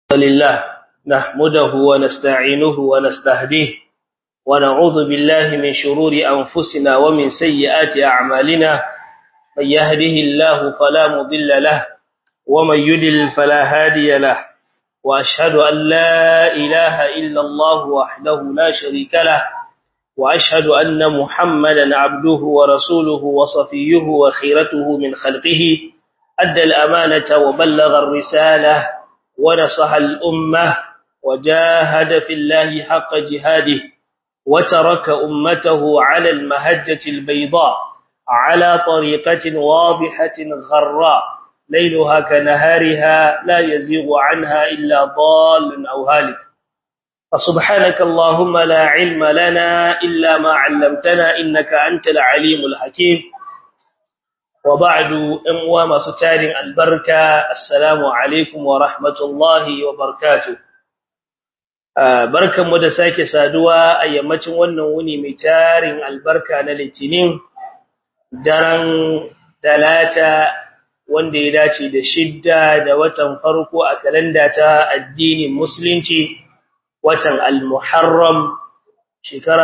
لله نحمده ونستعينه ونستهديه ونعوذ بالله من شرور أنفسنا ومن سيئات أعمالنا من يهده الله فلا مضل له ومن يدل فلا هادي له وأشهد أن لا إله إلا الله وحده لا شريك له وأشهد أن محمدا عبده ورسوله وصفيه وخيرته من خلقه أدى الأمانة وبلغ الرسالة ونصح الأمة وجاهد في الله حق جهاده وترك أمته على المهجة البيضاء على طريقة واضحة غراء ليلها كنهارها لا يزيغ عنها إلا ضال أو هالك فسبحانك اللهم لا علم لنا إلا ما علمتنا إنك أنت العليم الحكيم وبعد أموى مستار البركة السلام عليكم ورحمة الله وبركاته barkan mu da sake saduwa a yammacin wannan wuni mai tarin albarka na litinin daren talata wanda ya dace da shidda da watan farko a kalanda ta addinin musulunci watan al-muharram shekara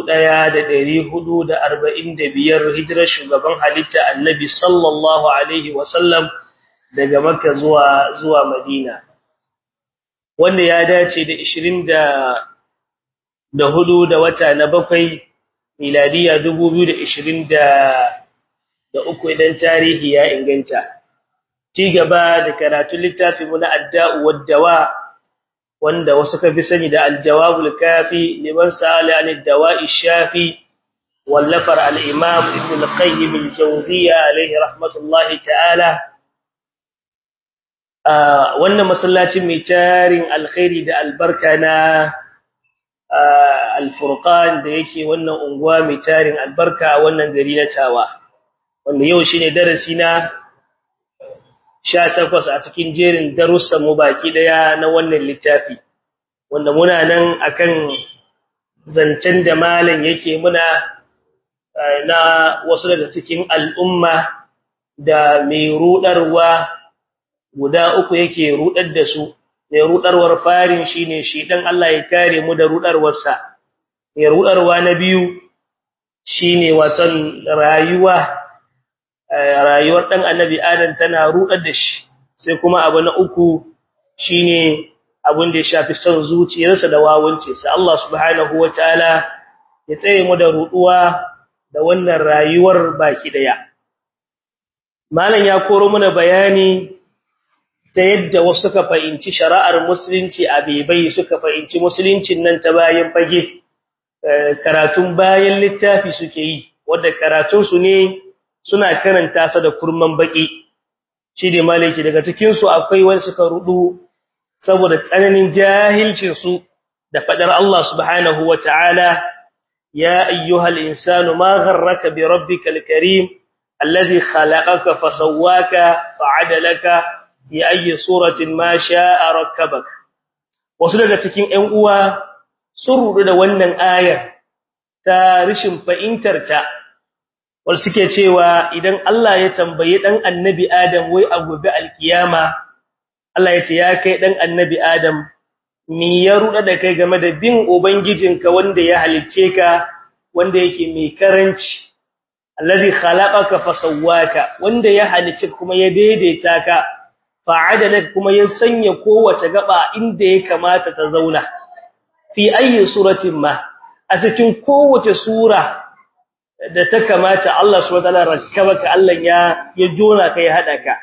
1445 hijirar shugaban halitta annabi sallallahu alaihi wasallam daga makka zuwa zuwa madina wanda ya dace da 20 da hudu da wata na bakwai miladiya 2020 da uku idan tarihi ya inganta ci gaba da karatun littafin mu na adda'u wad-dawa wanda wasu ka fi sani da al-jawabul kafi liman sa'ala an ad-dawa'i shafi wallafar al-imam ibn al-qayyim al-jawziyya alayhi rahmatullahi ta'ala wannan masallacin mai tarin alkhairi da albarka na al-furqan da yake wannan unguwa mai tarin albarka wannan gari na tawa wanda yau shine darasi na 18 a cikin jerin darussan mu baki daya na wannan littafi wanda muna nan akan zancen da malam yake muna na wasu daga cikin al'umma da mai rudarwa guda uku yake rudar da su mai rudarwar farin shine shi dan Allah ya kare mu da rudarwarsa mai rudarwa na biyu shine watan rayuwa rayuwar dan annabi adam tana rudar da shi sai kuma abu na uku shine abin da ya shafi son zuciyarsa da wawunce sai Allah subhanahu wataala ya tsaye mu da ruduwa da wannan rayuwar baki daya malam ya koro mana bayani ta yadda wasu suka fahimci shari'ar musulunci a bebai suka fahimci musuluncin nan ta bayan fage karatun bayan littafi suke yi wanda karatun su ne suna karanta sa da kurman baki shi ne malaki daga cikin su akwai wani suka rudu saboda tsananin jahilcin su da fadar Allah subhanahu wataala ya ayyuhal insanu ma gharraka bi rabbikal karim alladhi khalaqaka fasawwaka fa'adalaka bi ayyi suratin ma sha'a rakkabak wasu daga cikin ƴan uwa sun rudu da wannan ayar ta rishin fahimtar ta wal suke cewa idan Allah ya tambaye dan annabi Adam wai a gobe alkiyama Allah ya ce ya kai dan annabi Adam me ya ruda da kai game da bin ubangijinka wanda ya halicce ka wanda yake mai karanci allazi khalaqaka fasawwaka wanda ya halicce kuma ya daidaita ka fa'adalaka kuma ya sanya kowace gaba inda ya kamata ta zauna fi ayi suratin ma a cikin kowace sura da ta kamata Allah subhanahu wataala rakkabaka Allah ya ya jona kai hada ka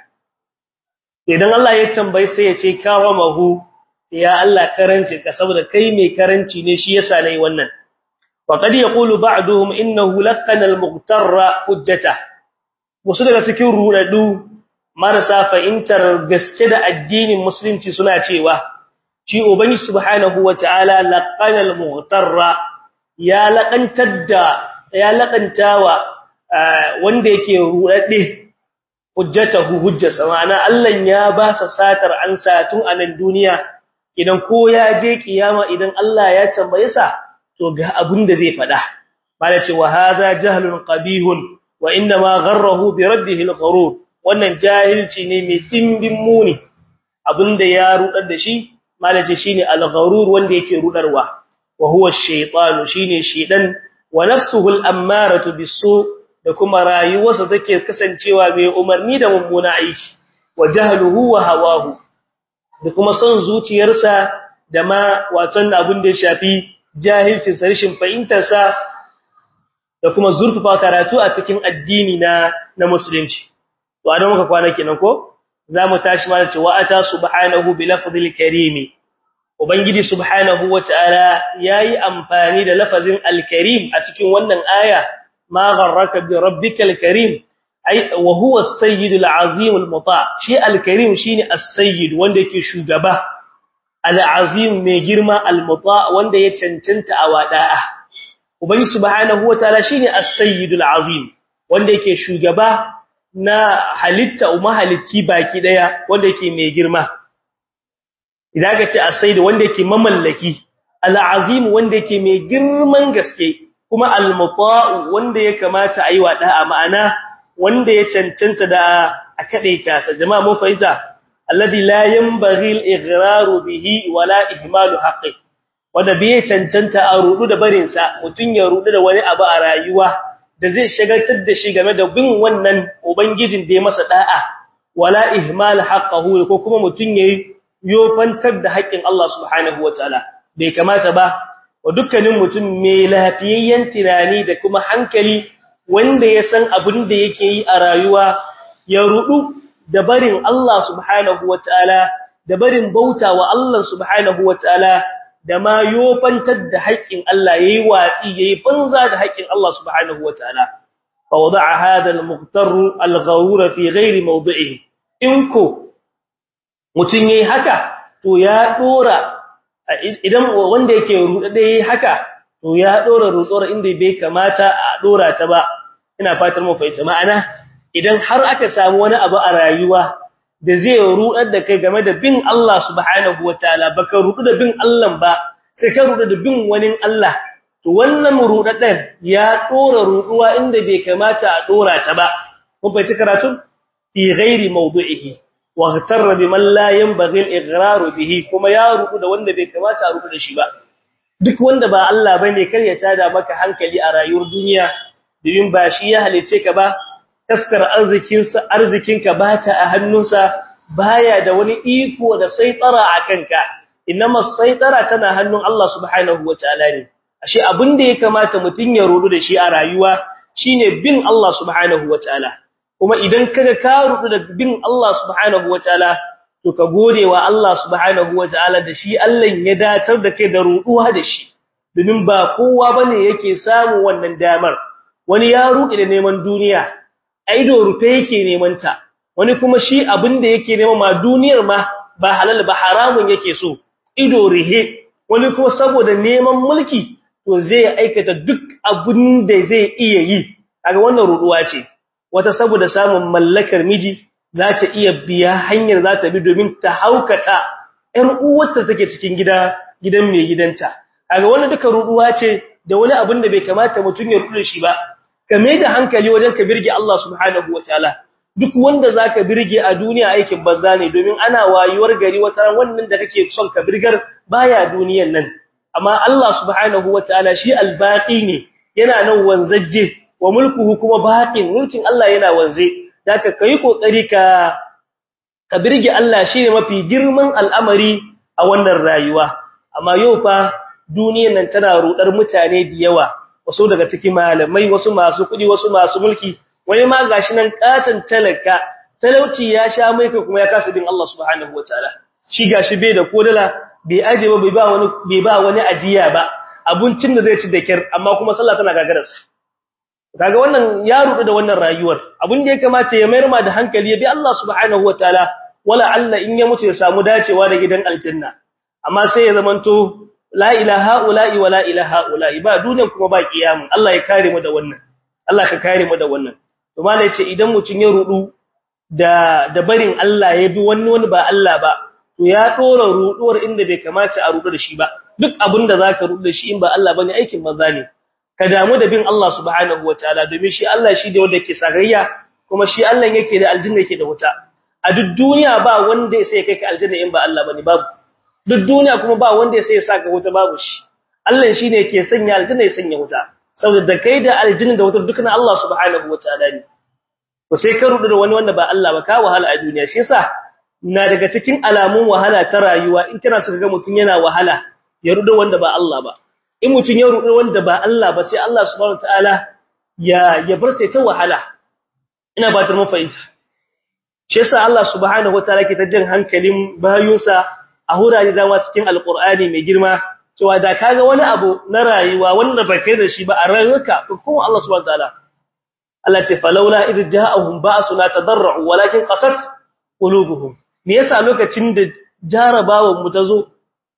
idan Allah ya tambaye sai ya ce karamahu ya Allah karanci ka saboda kai mai karanci ne shi yasa nayi wannan wa qad yaqulu ba'duhum innahu laqana al-mughtarra hujjata wasu daga cikin rudadu marasa fahimtar gaske da addinin musulunci suna cewa shi ubangi subhanahu wataala laqana al-mughtarra ya laqantar da ya laqantawa wanda yake rudade hujjatahu hujjasa ma'ana Allah ya ba sa satar an satun a nan duniya idan ko ya je kiyama idan Allah ya tambaye sa to ga abin da zai fada bala ce wa hadha jahlun qabihun wa inna ma gharrahu bi raddihi al-gharur wannan jahilci ne mai dimbin muni abinda ya rudar da shi malaje shine al-gharur wanda yake rudarwa wa huwa ash-shaytanu shine shedan wa nafsuhu al-ammaratu bis-su da kuma rayuwarsa take kasancewa mai umarni da mummuna aiki wa jahluhu wa hawahu da kuma son zuciyarsa da ma waton abin da ya shafi jahilcin sarishin fahimtarsa da kuma zurfafa karatu a cikin addini na na musulunci to a muka kwana kenan ko zamu tashi ma da cewa ata subhanahu bi lafzil karim ubangiji subhanahu wataala yayi amfani da lafazin al-karim a cikin wannan aya ma gharraka bi rabbikal karim ai wa huwa as-sayyid al-azim al-muta shi al-karim shine as-sayyid wanda yake shugaba al-azim mai girma al-muta wanda ya cancanta a wada'a ubangi subhanahu wataala shine as-sayyid al-azim wanda yake shugaba na halitta umma halitti baki daya wanda yake mai girma idan ka ce as-sayyid wanda yake mamallaki al-azim wanda yake mai girman gaske kuma al-muta wanda ya kamata ayi wada'a ma'ana wanda ya cancanta da a kadaita sa jama'a mun fahimta alladhi la yanbaghi al-ighraru bihi wala ihmalu haqqi wanda bai cancanta a rudu da barin sa mutun ya rudu da wani abu a rayuwa da zai shagaltar da shi game da bin wannan ubangijin da ya masa da'a wala ihmal haqqahu ko kuma mutun yayi yofantar da haƙƙin Allah subhanahu wataala bai kamata ba wa dukkanin mutum mai lafiyayyen tunani da kuma hankali wanda ya san abin da yake yi a rayuwa ya rudu da barin Allah subhanahu wataala da barin bauta wa Allah subhanahu wataala da ma yofantar da haƙƙin Allah yayi watsi yayi banza da haƙƙin Allah subhanahu wataala fa wada'a hadha al-muqtar al-ghawura fi ghairi mawdi'ihi in ko mutun yayi haka to ya dora idan wanda yake ruɗe yayi haka to ya dora rutsora inda bai kamata a dora ta ba ina fatar mu fahimta ma'ana idan har aka samu wani abu a rayuwa da zai rudar da kai game da bin Allah subhanahu wataala baka rudu da bin Allah ba sai ka rudu da bin wani Allah to wannan rudadar ya dora ruduwa inda bai kamata a dora ta ba mun fahimci karatu fi ghairi mawdu'ihi wa ghatarra biman la yanbaghi al-ighrar bihi kuma ya rudu da wanda bai kamata a rudu da shi ba duk wanda ba Allah bane kar ya tada maka hankali a rayuwar duniya domin ba shi ya halice ka ba taskar arzikinsa arzikinka bata a hannunsa baya da wani iko da saitara a kanka inma saitara tana hannun Allah subhanahu wataala ne ashe abin da ya kamata mutun ya rudu da shi a rayuwa shine bin Allah subhanahu wataala kuma idan kaga ka rudu da bin Allah subhanahu wataala to ka gode wa Allah subhanahu wataala da shi Allah ya datar da kai da ruduwa da shi domin ba kowa bane yake samu wannan damar wani ya ruɗe da neman duniya aido rufe yake neman ta wani kuma shi abin da yake nema ma duniyar ma ba halal ba haramun yake so ido rihe wani kuma saboda neman mulki to zai aikata duk abin da zai iya yi kaga wannan ruduwa ce wata saboda samun mallakar miji za ta iya biya hanyar za ta bi domin ta haukata ƴan uwarta take cikin gida gidan mai gidanta kaga wannan duka ruduwa ce da wani abin da bai kamata mutun ya rudu shi ba kame da hankali wajen ka birge Allah subhanahu wataala duk wanda zaka birge a duniya aikin banza ne domin ana wayuwar gari wata ran wannan da kake son ka birgar baya duniyan nan amma Allah subhanahu wataala shi albaqi ne yana nan wanzaje wa mulkuhu kuma baqin mulkin Allah yana wanze zaka kai kokari ka ka birge Allah shine mafi girman al'amari a wannan rayuwa amma yau fa duniyan nan tana rudar mutane da yawa wasu daga cikin malamai wasu masu kudi wasu masu mulki wani ma gashi nan katan talaka talauci ya sha mai kai kuma ya kasa bin Allah subhanahu wataala shi gashi bai da kodala bai aje ba bai ba wani bai ba wani ajiya ba abincin da zai ci da kyar amma kuma sallah tana gagararsa kaga wannan ya rudu da wannan rayuwar abin da ya kamata ya mayar ma da hankali ya bi Allah subhanahu wataala wala Allah in ya mutu ya samu dacewa da gidan aljanna amma sai ya zamanto la ilaha ula'i wa la ilaha ula'i ba duniyan kuma ba kiyamun Allah ya kare mu da wannan Allah ka kare mu da wannan to malai ce idan mutun ya rudu da da barin Allah ya bi wani wani ba Allah ba to ya dora ruduwar inda bai kamata a rudu da shi ba duk abinda zaka rudu da shi in ba Allah bane aikin maza ne ka damu da bin Allah subhanahu wataala domin shi Allah shi da wanda yake sagayya kuma shi Allah yake da aljanna yake da wuta a duk duniya ba wanda sai kai ka aljanna in ba Allah bane babu duk duniya kuma ba wanda ya sai ya saka wuta babu shi Allah shine yake sanya aljanna ya sanya wuta saboda da kai da aljanna da wuta dukkan Allah subhanahu wataala ne to sai ka rudu da wani wanda ba Allah ba ka wahala a duniya shi yasa na daga cikin alamun wahala ta rayuwa in kana so ga mutun yana wahala ya rudu wanda ba Allah ba in mutun ya rudu wanda ba Allah ba sai Allah subhanahu wataala ya ya bar sai ta wahala ina ba ta mafahimta shi yasa Allah subhanahu wataala ke ta jin hankalin bayunsa a hurare dama cikin alqur'ani mai girma cewa da kaga wani abu na rayuwa wanda ba kai da shi ba a rayuwarka kuma Allah subhanahu wataala Allah ce falaula idh ja'ahum ba'suna tadarru walakin qasat qulubuhum me yasa lokacin da jarabawan mu tazo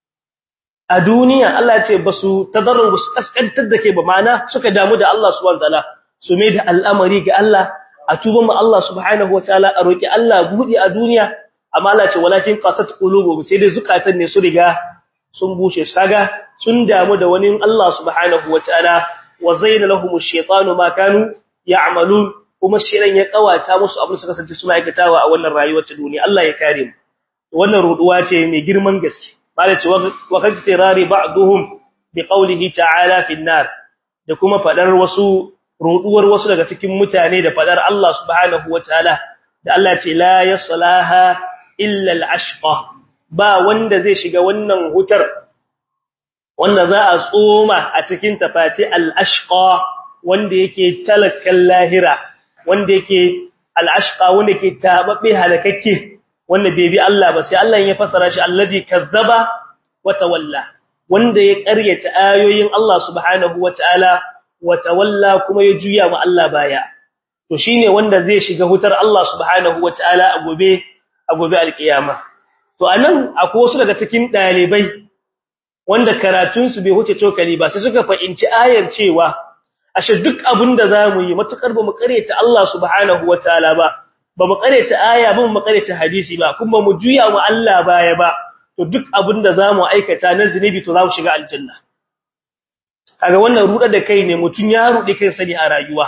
a duniya Allah ce basu tadarru basu kaskantar da ke ba mana suka damu da Allah subhanahu wataala su mai da al'amari ga Allah a tuba mu Allah subhanahu wataala a roki Allah budi a duniya amma Allah ce walakin qasat qulubuhum sai dai zukatan ne su riga sun bushe kaga sun damu da wani Allah subhanahu wataala wa zayyana lahum ash-shaytanu ma kanu ya'malun kuma shirin ya kawata musu abin su kasance suna aikatawa a wannan rayuwar ta duniya Allah ya kare mu wannan ruduwa ce mai girman gaske malai ce wa kaktirari ba'duhum bi qawlihi ta'ala fi an-nar da kuma fadar wasu ruduwar wasu daga cikin mutane da fadar Allah subhanahu wataala da Allah ce la yaslaha illa al-ashqa ba wanda zai shiga wannan hutar wanda za a tsoma a cikin tafati al-ashqa wanda yake talakan lahira wanda yake al-ashqa wanda yake tababbe halakakke wanda bai bi Allah ba sai Allah ya fasara shi alladhi kazzaba wa tawalla wanda ya ƙaryata ayoyin Allah subhanahu wataala wa tawalla kuma ya juya wa Allah baya to shine wanda zai shiga hutar Allah subhanahu wataala a gobe a gobe alkiyama to anan akwai wasu daga cikin dalibai wanda karatun su bai huce cokali ba sai suka fahimci ayar cewa ashe duk abinda zamu yi matukar ba mu ƙaryata Allah subhanahu wataala ba ba mu ƙaryata aya ba mu ƙaryata hadisi ba kuma mu juya wa Allah baya ba to duk abinda zamu aikata na zinubi to zamu shiga aljanna kaga wannan ruda da kai ne mutun ya rudi kai sani a rayuwa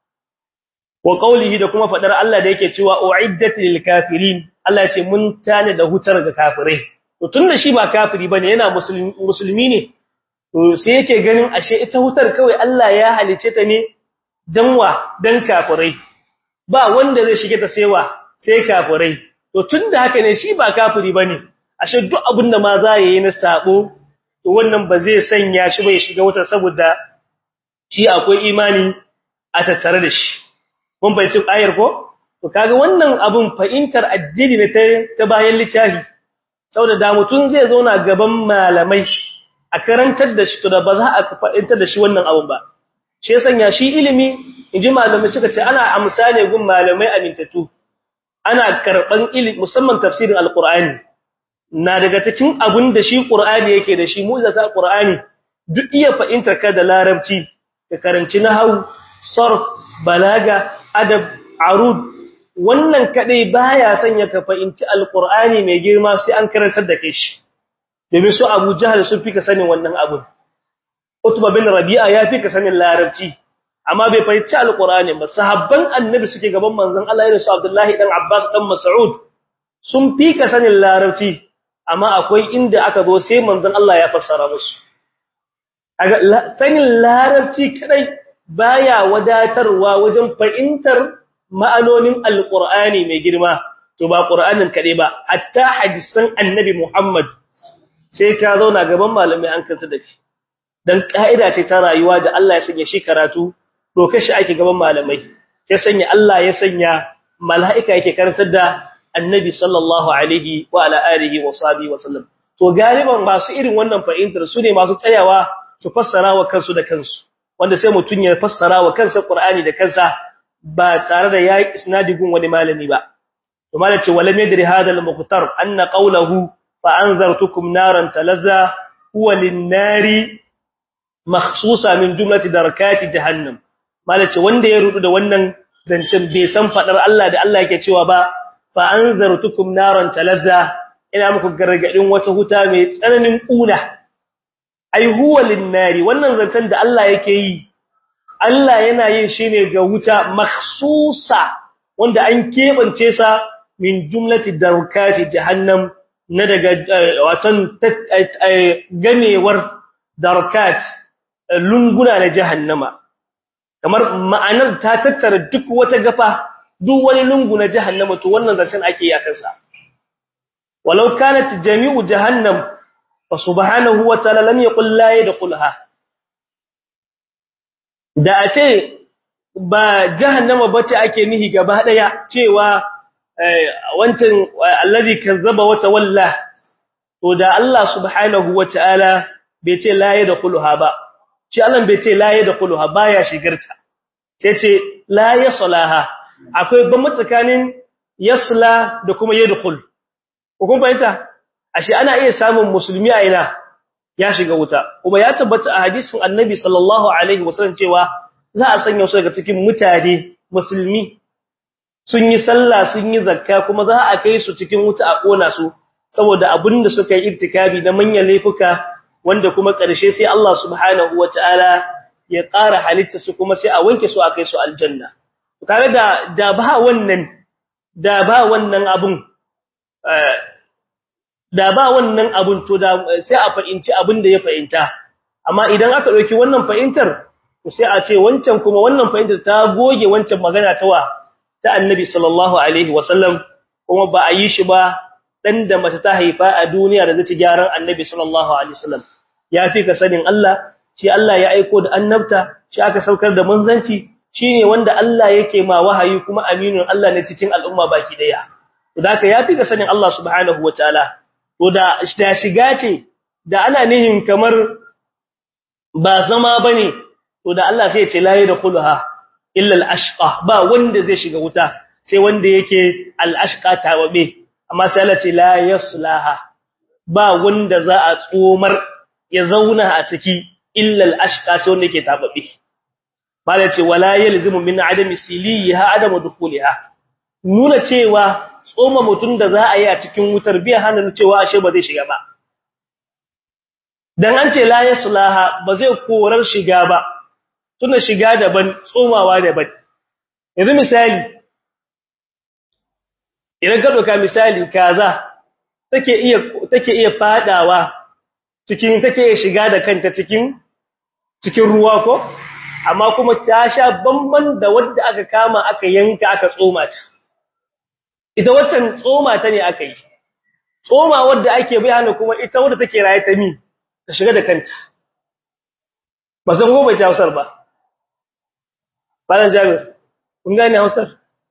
wa qawlihi da kuma fadar Allah da yake cewa uiddat lil kafirin Allah ce mun tane da hutar ga kafirai to tunda shi ba kafiri bane yana musulmi musulmi ne to sai yake ganin ashe ita hutar kawai Allah ya halice ta ne danwa dan kafirai ba wanda zai shige ta saiwa sai kafirai to tunda haka ne shi ba kafiri bane ashe duk abinda ma za yi na sabo to wannan ba zai sanya shi bai shiga wutar saboda shi akwai imani a tattare da shi mun bai ci ayar ko to kaga wannan abun fa'intar addini ne ta bayan littafi saboda da mutun zai zauna gaban malamai a karantar da shi to da ba za a fa'intar da shi wannan abun ba shi sanya shi ilimi inji malamai suka ce ana amsa ne gun malamai amintatu ana karban ilimi musamman tafsirin alqur'ani na daga cikin abun da shi qur'ani yake da shi mu'jiza qur'ani duk iya fa'intar ka da larabci ka karanci nahwu sarf balaga adab arud wannan kadai baya sanya ka fa'inci alqur'ani mai girma sai an karantar da kai shi domin su Abu Jahl sun fika sanin wannan abun Utba bin Rabi'a ya fika sanin larabci amma bai fahimci alqur'ani ba sahabban annabi suke gaban manzon Allah irin su Abdullahi dan Abbas dan Mas'ud sun fika sanin larabci amma akwai inda aka zo sai manzon Allah ya fassara musu sanin larabci kadai baya wadatarwa wajen fahimtar ma'anonin alqur'ani mai girma to ba qur'anin kadai ba hatta hadisan annabi Muhammad sai ka zauna gaban malamai an kanta da shi dan kaida ce ta rayuwa da Allah ya sanya shi karatu doka shi ake gaban malamai ya sanya Allah ya sanya mala'ika yake karantar da annabi sallallahu alaihi wa ala alihi wa sahbihi wa sallam to galiban masu irin wannan fahimtar su ne masu tsayawa su fassara wa kansu da kansu wanda sai mutun ya fassara wa kansa Qur'ani da kansa ba tare da yayi isnadi gun wani malami ba to malace walam yadri hadha al-muqtar anna qawluhu fa anzartukum naran talazza huwa lin-nari makhsusa min jumlati darakati jahannam malace wanda ya rudu da wannan zancen bai san fadar Allah da Allah yake cewa ba fa anzartukum naran talazza ina muku gargadin wata huta mai tsananin kuna ai huwa lin-nari wannan zancen da Allah yake yi Allah yana yin shi ne ga wuta makhsusa wanda an kebance sa min jumlati darkati jahannam na daga watan ganewar darkat lunguna na jahannama kamar ma'anar ta tattara duk wata gafa duk wani lungu na jahannama to wannan zancen ake yi akan sa walau kanat jami'u jahannam fa subhanahu wa ta'ala lam yaqul la yadkhulha da a ce ba jahannama bace ake nihi gaba daya cewa wancan allazi kazzaba wa tawalla to da Allah subhanahu wa ta'ala bai ce la yadkhulha ba shi Allah bai ce la yadkhulha baya shigarta sai ce la yaslaha akwai ban tsakanin yasla da kuma yadkhul ko kun fahimta ashe ana iya samun musulmi a ina ya shiga wuta kuma ya tabbata a hadisin annabi sallallahu alaihi wasallam cewa za a sanya su daga cikin mutane musulmi sun yi sallah sun yi zakka kuma za a kai su cikin wuta a kona su saboda abinda suka yi irtikabi na manyan laifuka wanda kuma ƙarshe sai Allah subhanahu wataala ya ƙara halitta su kuma sai a wanke su a kai su aljanna tare da da ba wannan da ba wannan abun da ba wannan abun to da sai a fahimci abin da ya fahimta amma idan aka dauki wannan fahimtar to sai a ce wancan kuma wannan fahimtar ta goge wancan magana ta wa ta annabi sallallahu alaihi wasallam kuma ba a yi shi ba dan da mace ta haifa a duniya da zai gyaran annabi sallallahu alaihi wasallam ya fi ka sanin Allah shi Allah ya aiko da annabta shi aka saukar da manzanci shine wanda Allah yake ma wahayi kuma aminun Allah ne cikin al'umma baki daya to haka ya fi ka sanin Allah subhanahu wataala to da da shiga ce da ana nihin kamar ba zama bane to da Allah sai ya ce la yadkhuluha illa al-ashqa ba wanda zai shiga wuta sai wanda yake al-ashqa tawabe amma sai Allah ce la yaslaha ba wanda za a tsomar ya zauna a ciki illa al-ashqa sai wanda yake tababe bala ce wala yalzimu min adami siliha adamu dukhuliha nuna cewa tsoma mutun da za a yi a cikin wutar biya hannun cewa ashe ba zai shiga ba dan an ce la yaslaha ba zai korar shiga ba tuna shiga daban tsomawa daban yanzu misali idan ka doka misali kaza take iya take iya fadawa cikin take iya shiga da kanta cikin cikin ruwa ko amma kuma ta sha bamban da wanda aka kama aka yanka aka tsoma ta ita waccan tsoma ta ne aka yi tsoma wanda ake bayana kuma ita wanda take raye ta mi ta shiga da kanta ba san gobe ta Hausar ba Balan Jabir kun gane Hausar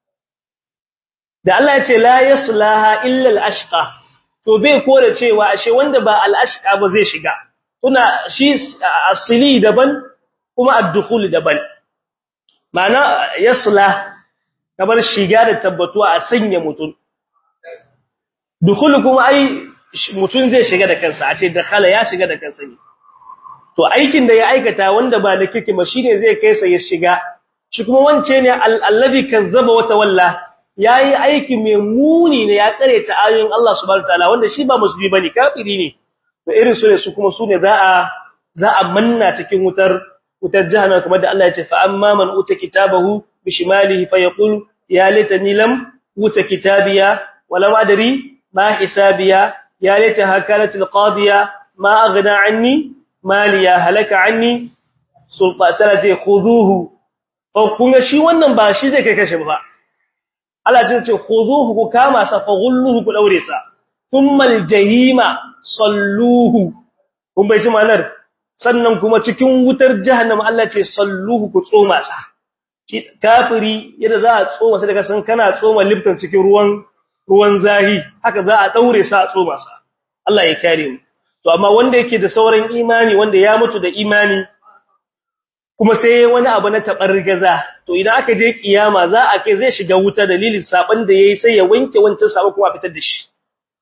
da Allah ya ce la yaslaha illa al-ashqa to bai kore cewa ashe wanda ba al-ashqa ba zai shiga kuna shi asili daban kuma ad-dukhul daban ma'ana yasla kamar shiga da tabbatuwa a sanya mutun dukhul kuma ai mutun zai shiga da kansa a ce dakhala ya shiga da kansa ne to aikin da ya aikata wanda ba da kike ba shine zai kai sa ya shiga shi kuma wance ne allazi kazzaba wa tawalla yayi aiki mai muni ne ya tsare ta ayoyin Allah subhanahu wataala wanda shi ba musulmi bane kafiri ne to irin su ne su kuma su ne za a za a manna cikin wutar wutar jahannam kamar da Allah ya ce fa amma man uta kitabahu bishimalihi fayaqul ya laitani lam uta kitabiya wala adri ma hisabiya ya laita hakalat alqadiya ma aghna anni maliya halaka anni sulfa salati khuduhu ko kunga shi wannan ba shi zai kai kashe ba Allah ya ce khuduhu ku kama sa fa gulluhu ku daure sa thumma aljahima salluhu kun bai ji malar sannan kuma cikin wutar jahannama Allah ce salluhu ku tsoma sa kafiri yadda za a tsoma sa daga san kana tsoma liftan cikin ruwan ruwan zahi haka za a daure sa a tsoma sa Allah ya kare mu to amma wanda yake da sauran imani wanda ya mutu da imani kuma sai wani abu na gaza, to idan aka je kiyama za a kai zai shiga wuta dalilin saban da yayi sai ya wanke wancan sabo kuma fitar da shi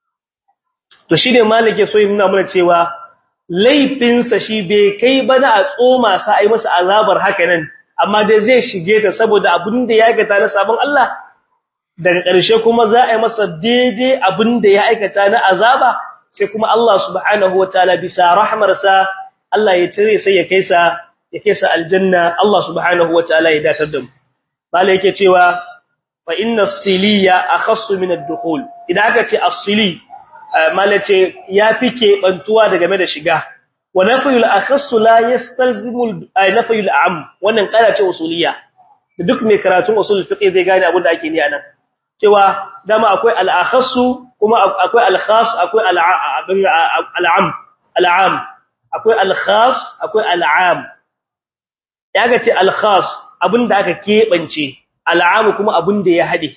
to shine malike so yin nuna mana cewa laifinsa shi bai kai ba da a tsoma sa ai masa azabar haka nan amma dai zai shige ta saboda abin da ya aikata na sabon Allah daga ƙarshe kuma za a yi masa daidai abin da ya aikata na azaba sai kuma Allah subhanahu wataala bisa rahmarsa Allah ya cire sai ya kai sa ya kai sa aljanna Allah subhanahu wataala ya datar da mu bala yake cewa fa inna as-siliya akhassu min ad-dukhul idan aka ce as-sili malace ya fi keɓantuwa daga game da shiga wa nafiyul akhassu la yastalzimu nafiyul am wannan kara ce usuliyya duk mai karatun usul fiqh zai gane abin da ake ni anan cewa dama akwai al akhassu kuma akwai al khas akwai al am al am akwai al khas akwai al am yaga ce al khas abinda aka kebance al am kuma abinda ya hade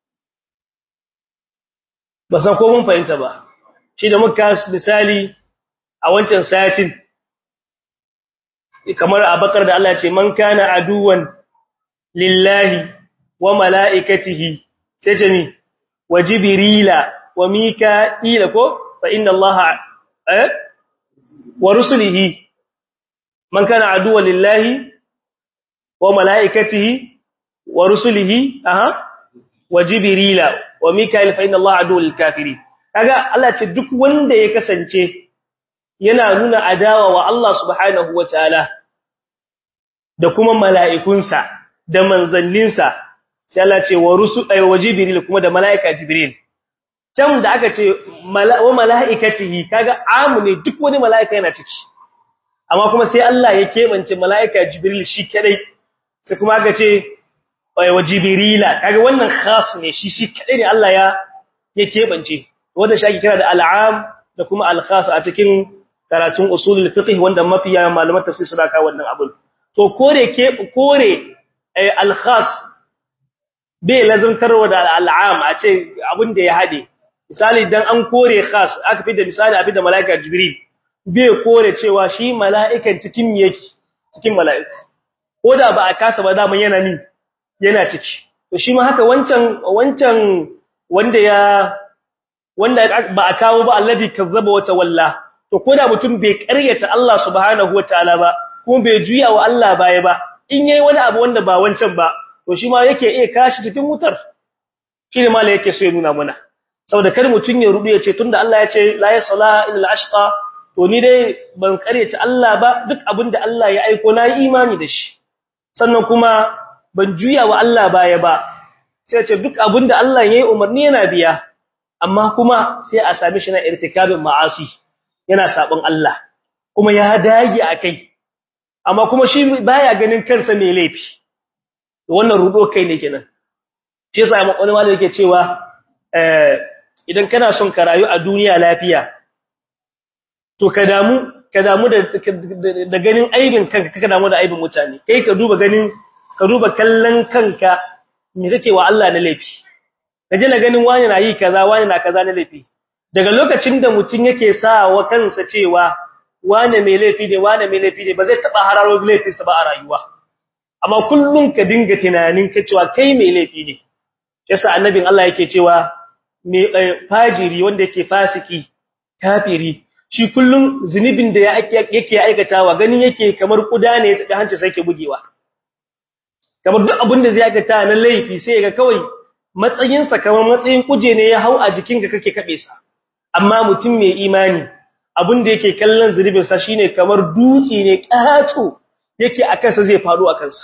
ba san ko mun fahimta ba shi da muka misali a wancan satin kamar abakar da Allah ya ce man kana aduwan lillahi wa mala'ikatihi sai ce ni wa jibrila wa mika'ila ko fa inna allaha eh wa rusulihi man kana aduwan lillahi wa mala'ikatihi wa rusulihi aha wa jibrila wa mika'ila fa inna allaha aduwwul lil kafirin kaga Allah ce duk wanda ya kasance yana nuna adawa wa Allah subhanahu wataala da kuma mala'ikunsa da manzanninsa sai Allah ce wa rusul ay wa jibril kuma da mala'ika jibril can da aka ce wa mala'ikatihi kaga amu ne duk wani mala'ika yana ciki amma kuma sai Allah ya kebance mala'ika jibril shi kadai sai kuma aka ce wa jibrila kaga wannan khas ne shi shi kadai ne Allah ya ya kebance wanda shi ake kira da al'am da kuma al-khas a cikin karatun usulul fiqh wanda mafiya malaman tafsir suna kawo wannan abun to kore ke kore al-khas bai lazantarwa da al'am a ce abin da ya hade misali dan an kore khas aka fi da misali a fi da malaika jibril bai kore cewa shi mala'ikan cikin yake cikin mala'iku ko da ba a kasa ba da yana ni yana ciki to shi ma haka wancan wancan wanda ya wanda ba a kawo ba alladhi kazzaba wa tawalla to koda mutum bai ƙaryata Allah subhanahu wataala ba kuma bai juya wa Allah baya ba in yayi wani abu wanda ba wancan ba to shi ma yake iya kashi cikin wutar shine mala yake so ya nuna mana saboda kar mutum ya rubu ya ce tunda Allah ya ce la yasla illa al-ashqa to ni dai ban ƙaryata Allah ba duk abinda Allah ya aiko na yi imani da shi sannan kuma ban juya wa Allah baya ba sai ce duk abinda Allah yayi umarni yana biya amma kuma sai a same shi na irtikabin ma'asi yana sabon Allah kuma ya dage akai amma kuma shi baya ganin kansa mai laifi wannan rudo kai ne kenan shi yasa mu wani malami yake cewa eh idan kana son ka rayu a duniya lafiya to ka damu ka damu da da ganin aibin kanka ka damu da aibin mutane kai ka duba ganin ka duba kallon kanka me kake wa Allah na laifi kaje na ganin wani na yi kaza wani na kaza na laifi daga lokacin da mutun yake sa wa kansa cewa wani mai laifi ne wani mai laifi ne ba zai taba hararo laifinsa ba a rayuwa amma kullun ka dinga tunanin ka cewa kai mai laifi ne yasa annabin Allah yake cewa mai fajiri wanda yake fasiki kafiri shi kullun zunubin da yake aikatawa ganin yake kamar kuda ne ya tafi hanci sai ke bugewa kamar duk abin da zai aikata na laifi sai ga kawai matsayinsa kamar matsayin kuje ne ya hau a jikinka kake kabe sa amma mutum mai imani abin da yake kallon zunubin sa shine kamar dutse ne ƙato yake a kansa zai faɗo a kansa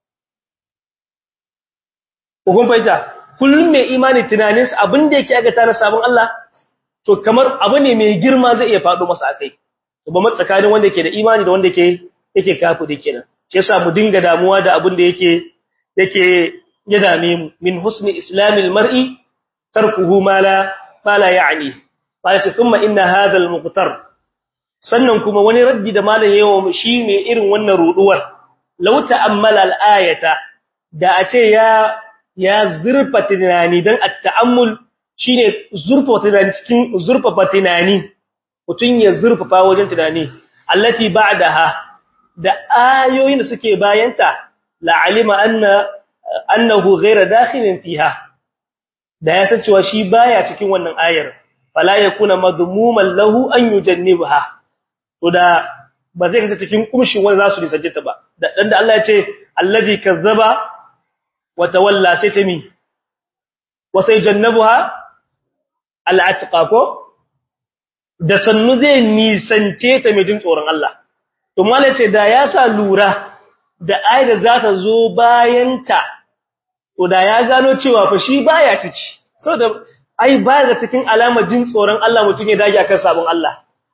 kun fahimta kullum mai imani tunaninsa abin da yake aikata na sabon Allah to kamar abu ne mai girma zai iya faɗo masa akai to ba matsakanin wanda yake da imani da wanda yake yake kafu da kenan shi yasa mu dinga damuwa da abin da yake yake ya dame mu min husni islamil mar'i tarkuhu ma la ma la ya'ni qala thumma inna hadha al-muqtar sannan kuma wani raddi da malam yawo shi ne irin wannan ruduwar law ta'ammala al-ayata da a ce ya ya zurfa tunani dan at-ta'ammul shine zurfa tunani cikin zurfa tunani mutun ya zurfafa wajen tunani allati ba'daha da ayoyin da suke bayanta la alima anna annahu ghayra dakhilin fiha da ya san cewa shi baya cikin wannan ayar fala yakuna madmuman lahu an yujannibha to da ba zai kasance cikin kumshin wanda zasu risajjata ba dan da Allah ya ce allazi kazzaba wa tawalla sai ta mi wa sai jannabuha al'atqa ko da sannu zai nisance ta mai jin tsoron Allah to malai ce da ya sa lura da ayar za ta zo bayanta to da ya gano cewa fa shi baya ciki saboda ai ba ga cikin alamar jin tsoron Allah mutum ya dage akan sabon Allah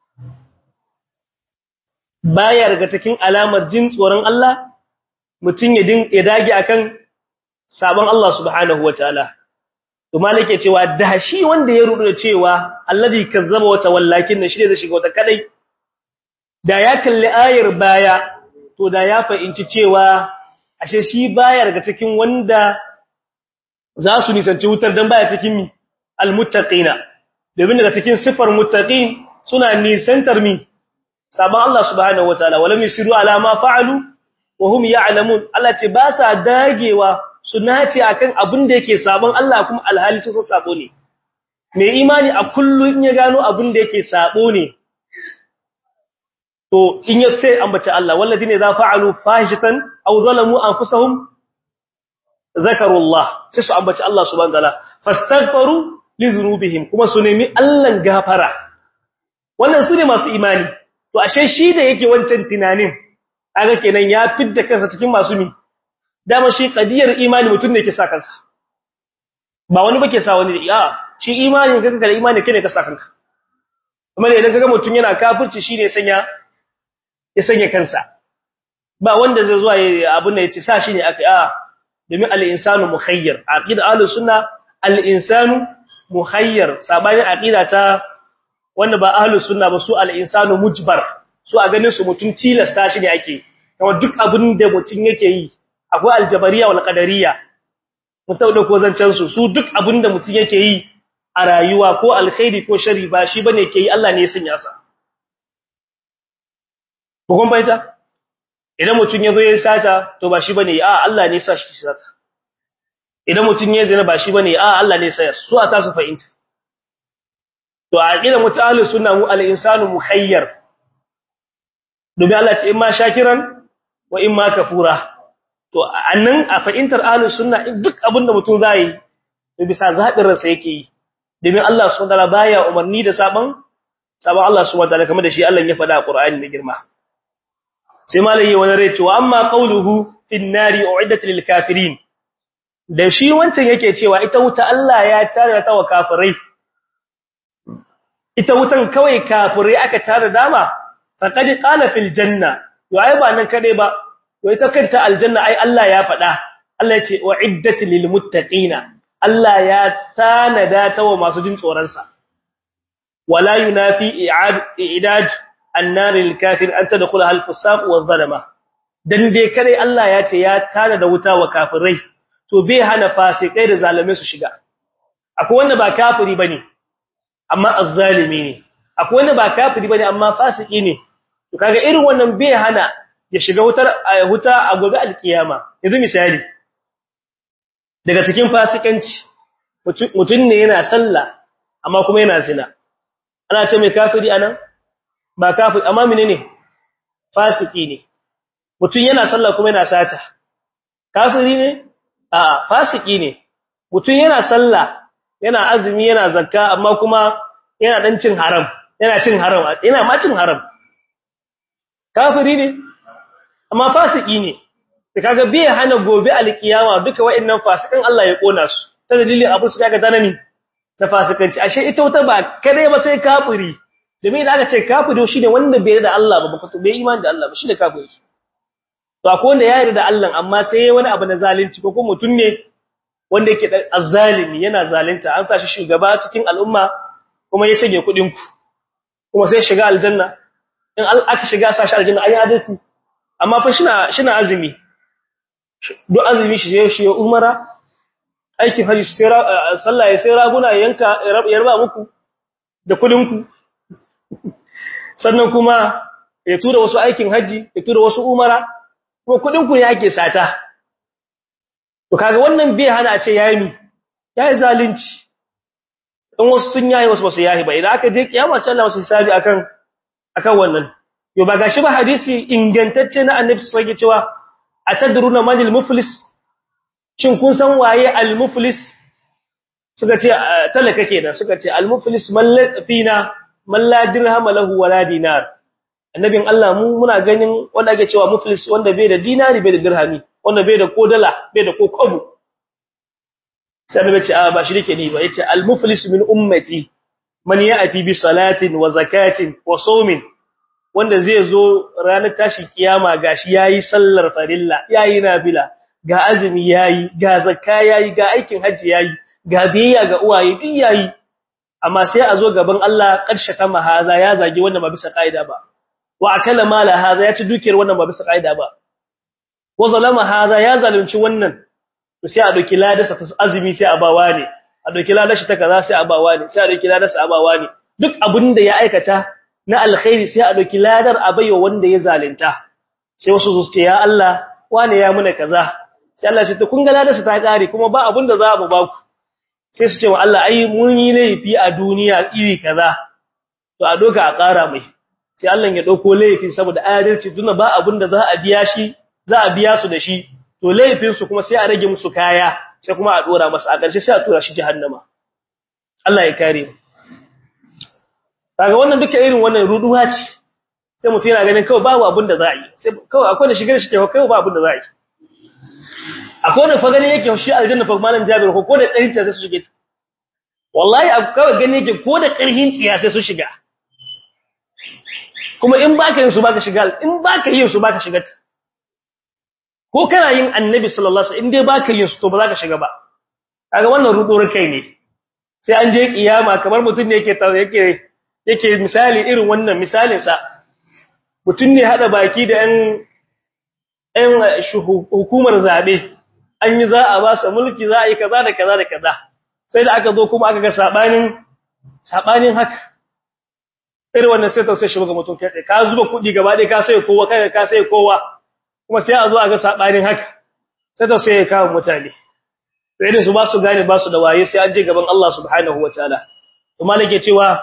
baya daga cikin alamar jin tsoron Allah mutum ya din ya dage akan sabon Allah subhanahu wataala to malike cewa da shi wanda ya rudu da cewa alladhi kazzaba wa tawallakin shi ne zai shiga wata kadai da ya kalli ayar baya to da ya fahimci cewa ashe shi baya daga cikin wanda za su nisanci wutar dan baya cikin mi almuttaqina domin daga cikin sifar muttaqin suna nisantar mi sabon Allah subhanahu wataala walam yusiru ala ma fa'alu wa hum ya'lamun Allah ce ba sa dagewa su nace akan abin da yake sabon Allah kuma alhali su sabo ne mai imani a kullun ya gano abin da yake sabo ne to in ya sai ambaci Allah walladine za fa'alu fahishatan aw zalamu anfusahum zakarullah sai su ambaci Allah subhanahu wataala fastaghfaru li dhunubihim kuma su nemi Allah gafara wannan su ne masu imani to ashe shi da yake wancan tunanin kaga kenan ya fidda kansa cikin masu mi dama shi qadiyar imani mutum ne yake sa kansa ba wani bake sa wani a shi imani kanka da imani kene ka sa kanka kuma idan kaga mutum yana kafirci shine sanya ya sanya kansa ba wanda zai zuwa abin da yace sa shi ne aka a domin al-insanu mukhayyar aqida ahlus sunna al-insanu mukhayyar sabani aqida ta wanda ba ahlus sunna ba su al-insanu mujbar su a ganin su mutum tilasta shi ne ake kuma duk abin da mutum yake yi akwai aljabariya wal qadariyya mutum da ko zancen su su duk abin da mutum yake yi a rayuwa ko alkhairi ko shari ba shi bane ke yi Allah ne ya sanya sa bugun baita idan mutum ya zo ya sata to ba shi bane a Allah ne ya sa shi sata idan mutum ya zina ba shi bane a Allah ne ya sa su a ta su fahimta to a aqidar mutahalli sunna mu al-insanu mukhayyar domin Allah ce in ma shakiran wa in ma kafura to annan a fahimtar ahlus sunna duk abinda mutum zai yi bisa zabin ransa yake yi domin Allah subhanahu wataala baya umarni da saban saban Allah subhanahu wataala kamar da shi Allah ya faɗa a Qur'ani da girma sai malai wani rai cewa amma qawluhu fin nari uiddat lil kafirin da shi wancan yake cewa ita wuta Allah ya tare ta wa kafirai ita wutan kawai kafirai aka tare dama faqad qala fil janna to ai ba nan kade ba to ita kanta aljanna ai Allah ya faɗa Allah ya ce uiddat lil muttaqina Allah ya tanada ta wa masu jin tsoron sa wala yunafi i'ad i'dad an-nar lil kafir an tadkhulaha al-fusaq wa zalama dan dai kare Allah ya ce ya tanada wuta wa kafirai to bai hana fasikai da zalume su shiga akwai wanda ba kafiri bane amma azzalimi ne akwai wanda ba kafiri bane amma fasiki ne to kaga irin wannan bai hana ya shiga wutar wuta a gobe alkiyama yanzu misali daga cikin fasikanci mutun ne yana sallah amma kuma yana zina ana ce mai kafiri anan ba kafiri amma menene fasiki ne mutun yana sallah kuma yana sata kafiri ne a fasiki ne mutun yana sallah yana azumi yana zakka amma kuma yana dan cin haram yana cin haram yana ma cin haram kafiri ne amma fasiki ne da kaga bai hana gobe alkiyama duka wayannan fasikan Allah ya kona su ta dalilin abu su kaga tanani na fasikanci ashe ita wata ba kare ba sai kafiri domin da aka ce kafiri shine wanda bai da Allah ba ba bai imani da Allah ba shine kafiri to akwai wanda ya yarda da Allah amma sai wani abu na zalunci ko kuma mutun ne wanda yake azzalimi yana zalunta an sa shi shugaba cikin al'umma kuma ya shige kudin ku kuma sai shiga aljanna in aka shiga sashi aljanna ayi adalci amma fa shina shina azumi duk azumi shi je shi umara aiki haji sai sallah ya sai raguna yanka yarba muku da kudin ku sannan kuma ya tura wasu aikin haji ya tura wasu umara kuma kudin ku ne ake sata to kaga wannan bai hana a ce yayi mi yayi zalunci in wasu sun yayi wasu basu yayi ba idan aka je kiyama sai Allah wasu hisabi akan akan wannan yo ba gashi ba hadisi ingantacce na annabi sai ya cewa atadruna manil muflis shin kun san waye al muflis suka ce talaka kenan suka ce al muflis man fina man la dirham lahu wala dinar annabin Allah mu muna ganin wanda ake cewa muflis wanda bai da dinari bai da dirhami wanda bai da kodala bai da kokobu sai annabi ce a ba shi nake ni ba yace al muflis min ummati man ya'ti bi salatin wa zakatin wa sawmin wanda zai zo ranar tashi kiyama gashi yayi sallar farilla yayi nafila ga azumi yayi ga zakka yayi ga aikin haji yayi ga biyayya ga uwaye duk yayi amma sai a zo gaban Allah karshe ta mahaza ya zagi wannan ba bisa kaida ba wa akala mala haza ya ci dukiyar wannan ba bisa kaida ba wa zalama haza ya zalunci wannan to sai a doki ladarsa ta azumi sai a bawa ne a doki ladarsa ta kaza sai a bawa ne sai a doki ladarsa a bawa ne duk abinda ya aikata na alkhairi sai a doki ladar a baiwa wanda ya zalunta sai wasu su ce ya Allah wane ya muna kaza sai Allah ya ce to kun ga ladarsa ta kare kuma ba abinda za mu ba ku sai su ce wa Allah ai mun yi laifi a duniya iri kaza to a doka a ƙara mai sai Allah ya dauko laifin saboda adalci tunda ba abinda za a biya shi za a biya su da shi to laifin su kuma sai a rage musu kaya sai kuma a dora masa a ƙarshe sai a tura shi jahannama Allah ya kare mu kaga wannan duka irin wannan ruduwa ce sai mutum yana ganin kawai babu abin da za a yi sai kawai akwai da shigar shi kawai babu abin da za a yi akwai wanda fa gani yake shi aljanna fa malam Jabir ko da ƙarfin sai su shige wallahi kawai gani yake ko da ƙarfin tsiya sai su shiga kuma in baka yin su baka shiga in baka yin su baka shiga ko kana yin annabi sallallahu alaihi wasallam in dai baka yin su to ba za ka shiga ba kaga wannan ruduwar kai ne sai an je kiyama kamar mutum ne yake yake yake misali irin wannan misalin sa mutum ne hada baki da ɗan ɗan hukumar zabe an yi za a ba su mulki za a yi kaza da kaza da kaza sai da aka zo kuma aka ga sabanin sabanin haka irin wannan sai ta sai shi ga mutum kai ka zuba kuɗi gaba ɗaya ka sai kowa kai ka sai kowa kuma sai a zo a ga sabanin haka sai ta sai ya kawo mutane sai da su ba su gane ba su da waye sai an je gaban Allah subhanahu wataala to malike cewa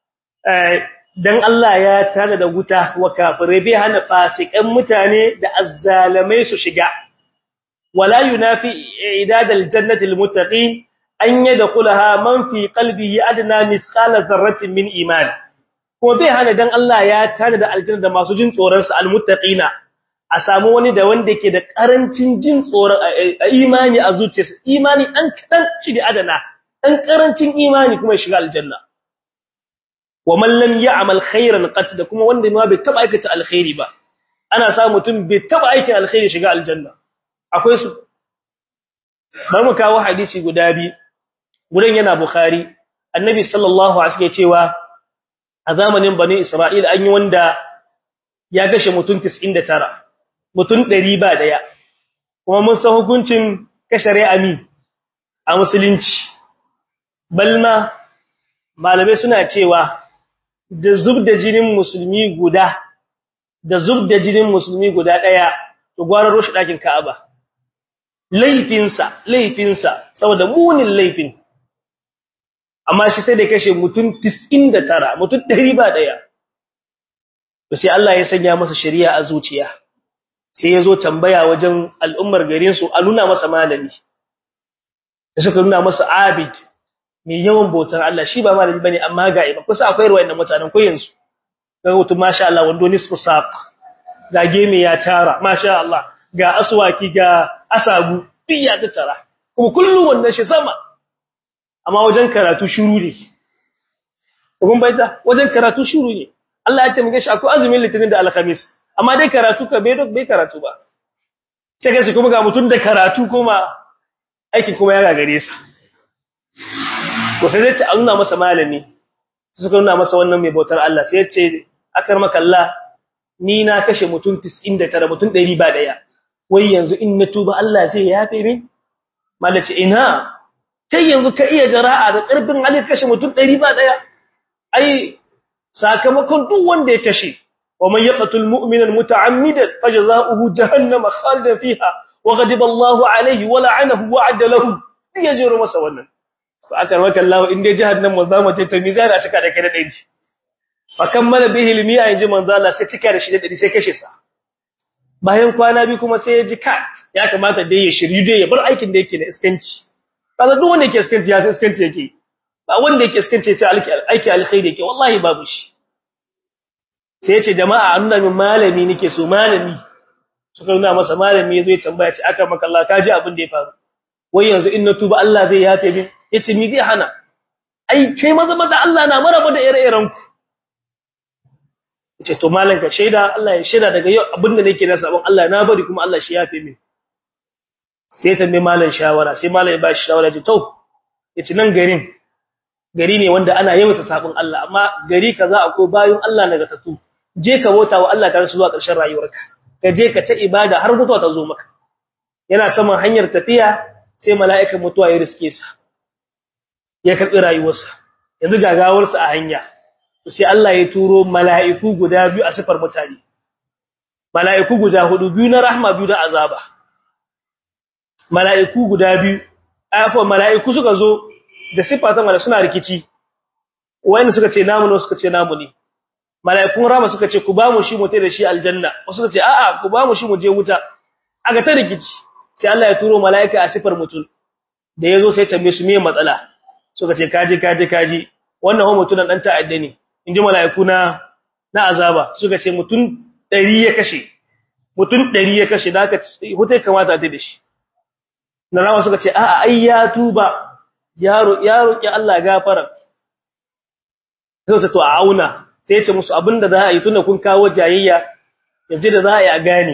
dan Allah ya tada da wuta wa kafirai bai hana fasikan mutane da azzalamai su shiga wala yunafi idad aljannati almuttaqin an yadkhulaha man fi qalbihi adna mithqala dharratin min iman ko bai hana dan Allah ya tada da aljanna da masu jin tsoron sa almuttaqina a samu wani da wanda yake da karancin jin tsoron imani a zuciyarsa imani dan kadan shi da adana dan karancin imani kuma ya shiga aljanna wa man lam ya'mal khairan qat da kuma wanda ma bai taba aikata alkhairi ba ana sa mutum bai taba aikin alkhairi shiga aljanna akwai su bar mu kawo hadisi guda bi gurin yana bukhari annabi sallallahu alaihi wasallam cewa a zamanin bani isra'il an yi wanda ya gashe mutum 99 mutum 100 ba daya kuma mun san hukuncin kashe ra'ami a musulunci balma malamai suna cewa da zub da jinin musulmi guda da zub da jinin musulmi guda daya to gwarar roshi dakin Ka'aba laifinsa laifinsa saboda munin laifin amma shi sai da kashe mutum 99 mutum 100 ba daya to sai Allah ya sanya masa shari'a a zuciya sai yazo tambaya wajen al'ummar garin su a nuna masa malami da suka nuna masa abid mai yawan bautar Allah shi ba malami bane amma ga iba kusa akwai ruwayan mutanen ko yanzu ga mutum masha Allah wando nisfu saq ga geme ya tara masha Allah ga aswaki ga asagu duk ya tattara kuma kullu wannan shi sama amma wajen karatu shiru ne kun baita wajen karatu shiru ne Allah ya taimake shi akwai azumin litinin da alkhamis amma dai karatu ka bai bai karatu ba sai kai kuma ga mutum da karatu kuma aikin kuma ya gagare sa to sai zai ta nuna masa malami suka nuna masa wannan mai bautar Allah sai ya ce akar makalla ni na kashe mutum 99 mutum 100 ba daya wai yanzu in na tuba Allah zai yafe min malaci ina kai yanzu ka iya jara'a da ƙarfin hali kashe mutum 100 ba daya ai sakamakon duk wanda ya kashe wa man yaqtul mu'mina muta'ammidan fajza'uhu jahannam khalidan fiha wa ghadiba Allahu alayhi wa la'anahu wa 'adda lahu yajiru masa wannan to aka maka Allah in dai jahannam wa zama ta mizan a cika da kai da dai fa kammala bihi ilmi a yaji manzo Allah sai cika da shi da dai sai kashe sa bayan kwana bi kuma sai ya ji ka ya kamata dai ya shiryu dai ya bar aikin da yake na iskanci kaza duk wanda yake iskanci ya san iskanci yake ba wanda yake iskanci ya aiki alkhairi yake wallahi babu shi sai ya ce jama'a an nuna min malami nake so malami suka nuna masa malami yazo ya tambaya ce aka maka Allah ka ji abin da ya faru wai yanzu in na tuba Allah zai yafe min yace ni zai hana ai kai maza maza Allah na maraba da ire-iren ku yace to malan ka shaida Allah ya shaida daga yau abinda nake na sabon Allah na bari kuma Allah shi yafe min sai ta mai malan shawara sai malan ya ba shi shawara ce to yace nan garin gari ne wanda ana yawaita sabon Allah amma gari kaza akwai bayin Allah naga tatu je ka bauta wa Allah tare su zuwa ƙarshen rayuwarka ka je ka ta ibada har mutuwa ta zo maka yana saman hanyar tafiya sai mala'ikan mutuwa ya riske sa ya karbi rayuwarsa yanzu gagawarsa a hanya sai Allah ya turo mala'iku guda biyu a sifar mutane mala'iku guda hudu biyu na rahma biyu da azaba mala'iku guda biyu afa mala'iku suka zo da sifa ta mala suna rikici wayanda suka ce namu ne suka ce namu ne mala'ikun rama suka ce ku ba mu shi mu tai da shi aljanna wasu suka ce a'a ku ba mu shi mu je wuta aga ta rikici sai Allah ya turo mala'ika a sifar mutum da yazo sai tambaye su me matsala suka ce kaji kaji kaji wannan ho mutunan dan ta'adda ne inji mala'iku na na azaba suka ce mutum 100 ya kashe mutum 100 ya kashe da aka hutai kamata ta da shi na rama suka ce a'a ai ya tuba yaro yaro ki Allah gafara sai ta to a auna sai ya ce musu abinda za a yi tunda kun kawo jayayya yanzu da za a yi a gane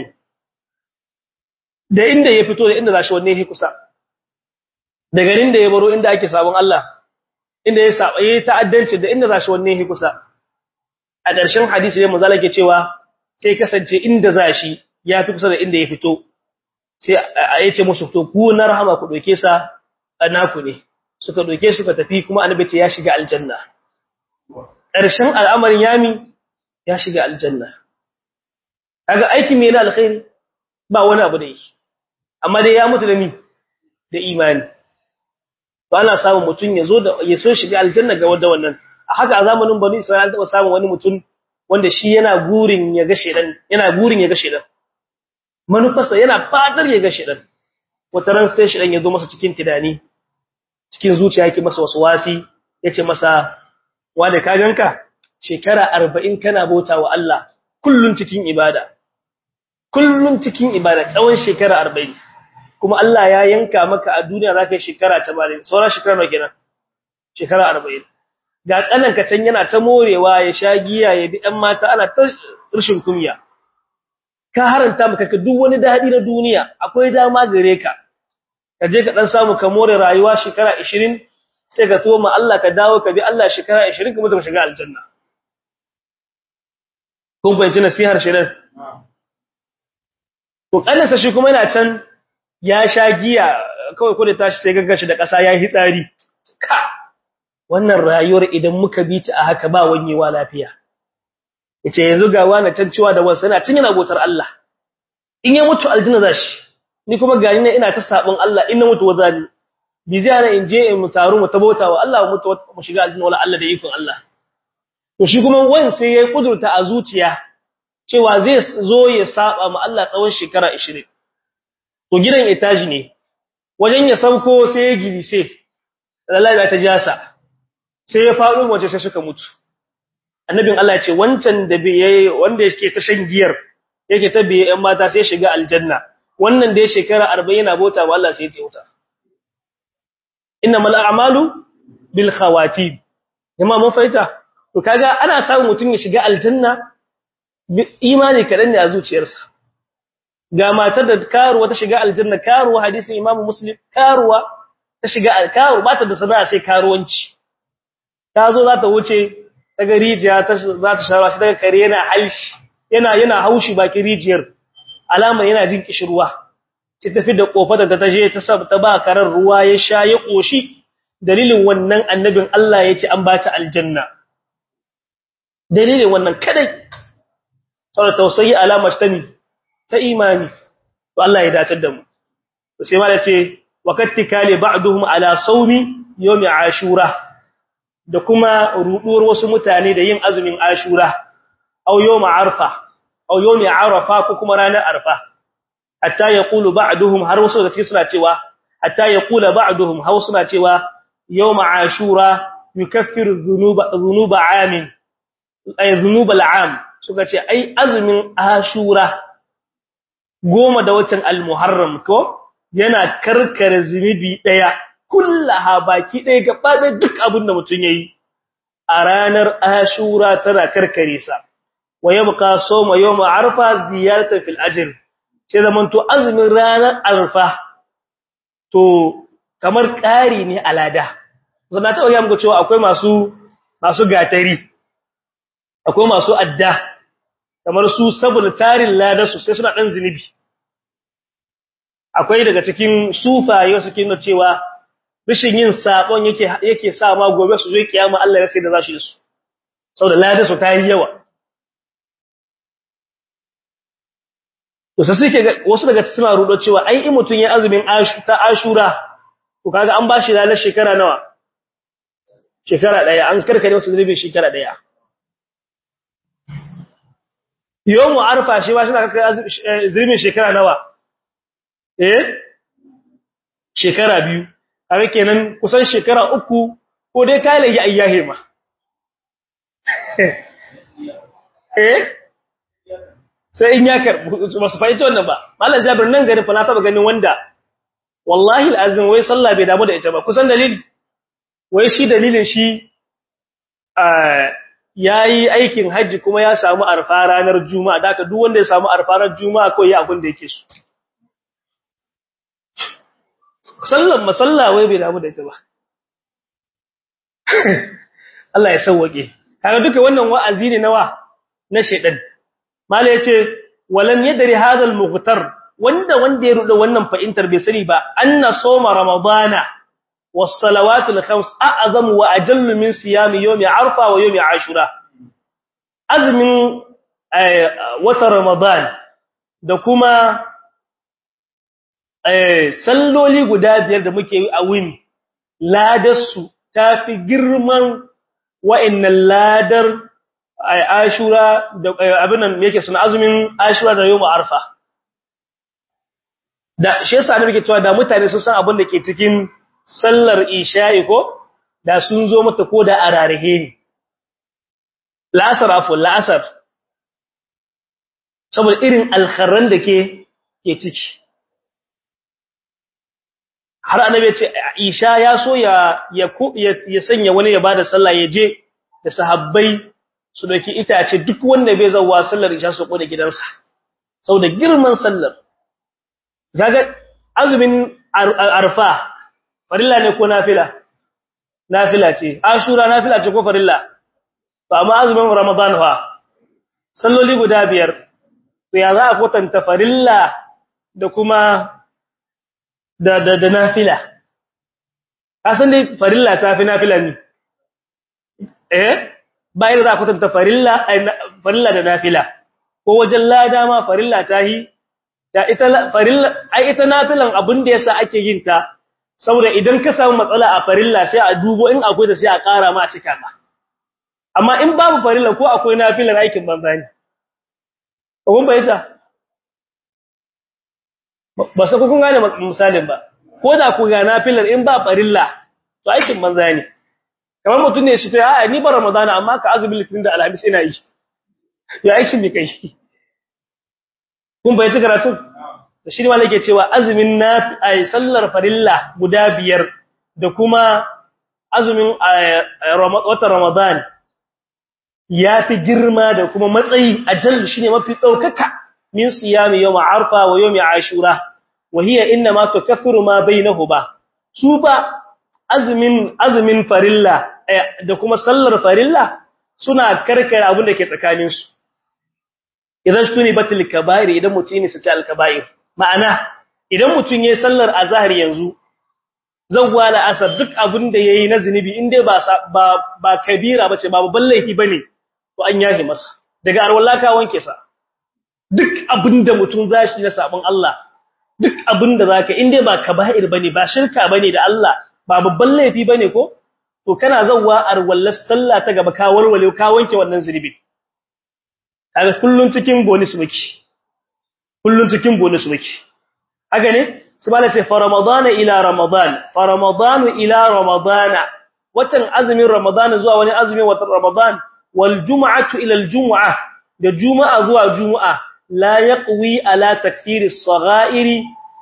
da inda ya fito da inda za shi wanne ya kusa da garin da ya baro inda ake sabon Allah inda ya saba yayi ta'addanci da inda za shi wanne ya kusa a ƙarshen hadisi ne manzo ke cewa sai kasance inda za shi ya fi kusa da inda ya fito sai ya ce musu to ku na rahama ku doke sa naku ne suka doke suka tafi kuma annabi ce ya shiga aljanna ƙarshen al'amarin yami ya shiga aljanna kaga aikin me na alkhairi ba wani abu da yake amma dai ya mutu da ni da imani to ana samun mutum ya zo da ya so shiga aljanna ga wanda wannan a haka a zamanin bani isra'ila taba samun wani mutum wanda shi yana gurin ya ga shedan yana gurin ya ga shedan manufarsa yana fadar ya ga shedan wata ran sai shedan ya zo masa cikin tidani cikin zuciya yake masa waswasi yace masa wanda ka ganka shekara 40 kana bauta wa Allah kullun cikin ibada kullun cikin ibada tsawon shekara 40 kuma Allah ya yanka maka a duniya zaka yi shekara 80 sauran shekara nawa kenan shekara 40 ga kananka can yana ta morewa ya sha giya ya bi ɗan mata ana ta rishin kunya ka haranta maka ka duk wani dadi na duniya akwai dama gare ka ka je ka dan samu ka more rayuwa shekara 20 sai ka tuwo ma Allah ka dawo ka bi Allah shekara 20 kuma ka shiga aljanna kun fahimci nasihar shirin to kanansa shi kuma yana can ya sha giya kawai ko da tashi sai gaggashi da ƙasa ya yi hitsari ka wannan rayuwar idan muka bi ta a haka ba wanyewa lafiya yace yanzu ga wani can cewa da wasu yana cin yana gotar Allah in ya mutu aljanna zashi ni kuma gani ne ina ta sabon Allah in na mutu wazali bi zai ana in je in mu taru mu tabota wa Allah mu mutu mu shiga aljanna wala Allah da ikon Allah to shi kuma wani sai ya kudurta a zuciya cewa zai zo ya saba ma Allah tsawon shekara 20 to gidan etaji ne wajen ya sauko sai ya gidi sai lallai ta jasa sai ya faɗo waje sai suka mutu annabin Allah ya ce wancan da bai wanda yake ta shan giyar yake ta biye ɗan mata sai shiga aljanna wannan da ya shekara 40 yana bota wa Allah sai ya tauta innamal a'malu bil khawatim jama'a mun faita to kaga ana samun mutum ya shiga aljanna imani kadan ne a zuciyarsa ga matar da karuwa ta shiga aljanna karuwa hadisin imamu muslim karuwa ta shiga karuwa ba ta da sana'a sai karuwanci ta zo za ta wuce daga rijiya ta za ta shara shi daga kare yana halshi yana yana haushi baki rijiyar alama yana jin kishirwa sai tafi da kofar da ta je ta sab ta ba karar ruwa ya sha ya koshi dalilin wannan annabin Allah ya ce an ba ta aljanna dalilin wannan kadai saboda tausayi alama ta ni ta imani to Allah ya dace da mu to sai ma da ce waqattikali ba'duhum ala sawmi yawmi ashura da kuma ruduwar wasu mutane da yin azumin ashura aw yawm arfa aw yawm arafa ko kuma ranar arfa hatta yaqulu ba'duhum har wasu da cikin suna cewa hatta yaqula ba'duhum har suna cewa yawm ashura yukaffiru dhunuba dhunuba amin ay dhunub al'am suka ce ai azumin ashura goma da watan al-muharram ko yana karkare zunubi daya kullaha baki daya gaba da duk abin da mutun yayi a ranar ashura tana karkare sa wa yabqa sawma yawm arfa ziyaratan fil ajr sai zaman to azumin ranar arfa to kamar ƙari ne alada zama ta ga muku cewa akwai masu masu gatari akwai masu adda kamar su saboda tarin lada su sai suna dan zinubi akwai daga cikin sufaye suke nuna cewa rishin yin sabon yake yake sa ma gobe su zo kiyama Allah ya sai da zashi su saboda lada su ta yi yawa to sai suke wasu daga suna rudo cewa ai in mutun ya azumin ta ashura to kaga an bashi lalar shekara nawa shekara daya an karkare wasu zunubin shekara daya yawmu arfa shi ba shi na karkare zunubin shekara nawa eh shekara biyu kaga kenan kusan shekara uku ko dai kai lagi ayyahe ma eh sai in ya karbu masu fahimta wannan ba mallan jabir nan gari fa na taba ganin wanda wallahi alazim wai sallah bai damu da ita ba kusan dalili wai shi dalilin shi yayi aikin haji kuma ya samu arfa ranar juma'a da haka duk wanda ya samu arfa ranar juma'a ko yi abin da yake so sallan masalla wai bai damu da ita ba Allah ya sauwake kaga duka wannan wa'azi ne nawa na shedan mala yace walan yadri hadal mughtar wanda wanda ya ruda wannan fa'intar bai sani ba anna soma ramadana was salawatul khams a'zamu wa ajallu min siyami yawmi arfa wa yawmi ashura azmin wata ramadan da kuma salloli guda biyar da muke yi a wuni ladarsu tafi girman wa'annan ladar ashura da abin nan yake suna azumin ashura da yawmu arfa da shi yasa ne muke cewa da mutane sun san abin da ke cikin sallar isha'i ko da sun zo mata ko da ararihe ne la'asar afu la'asar saboda irin alkharran da ke ke ciki har annabi ya ce Aisha ya so ya ya sanya wani ya bada sallah ya je da sahabbai su dauki itace duk wanda bai zawa sallar Isha su ko da gidansa saboda girman sallar kaga azumin arfa farilla ne ko nafila nafila ce ashura nafila ce ko farilla to amma azumin ramadan fa salloli guda biyar to ya za a kwatanta farilla da kuma da da da nafila kasan dai farilla ta fi nafila ne eh bayan za a kwatanta farilla farilla da nafila ko wajen lada ma farilla ta yi ta ita farilla ai ita nafilan abin da yasa ake yin ta saboda idan ka samu matsala a farilla sai a dubo in akwai da sai a ƙara ma a cika ma amma in babu farilla ko akwai nafilan aikin banza ne kun bayyana ba sai kun gane misalin ba ko da ku ga nafilar in ba farilla to aikin banza ne kamar mutum ne shi to a ni ba ramadana amma ka azumi litin da alhamis ina yi ya aikin mi kai kun bayyana karatu da shi ma nake cewa azumin na ai sallar farilla guda biyar da kuma azumin watan ramadan ya fi girma da kuma matsayi ajal shine mafi daukaka min siyami yawm arfa wa yawm ashura wa hiya inma tukaffiru ma bainahuma su ba azumin azumin farilla da kuma sallar farilla suna karkare abin da ke tsakanin su idan tuni batil kaba'ir idan mutun ne sace al kaba'ir ma'ana idan mutun yayin sallar azhar yanzu zawwa la asar duk abin da yayi na zinubi in dai ba ba ba kabira bace ba babban laifi bane to an yahi masa daga arwallaka wanke sa duk abinda mutum zashi na sabon Allah duk abinda zaka inde ba kaba'ir bane ba shirka bane da Allah ba babban laifi bane ko to kana zawwa arwallas sallah ta gaba ka warwale ka wanke wannan zunubi kaga kullun cikin bonus muke kullun cikin bonus muke haka ne subhana ce fa ramadana ila ramadan fa ramadanu ila ramadana watan azumin ramadan zuwa wani azumin watan ramadan wal jum'atu ila al jum'ah da juma'a zuwa juma'a la yaqwi ala takfiri as-sagha'iri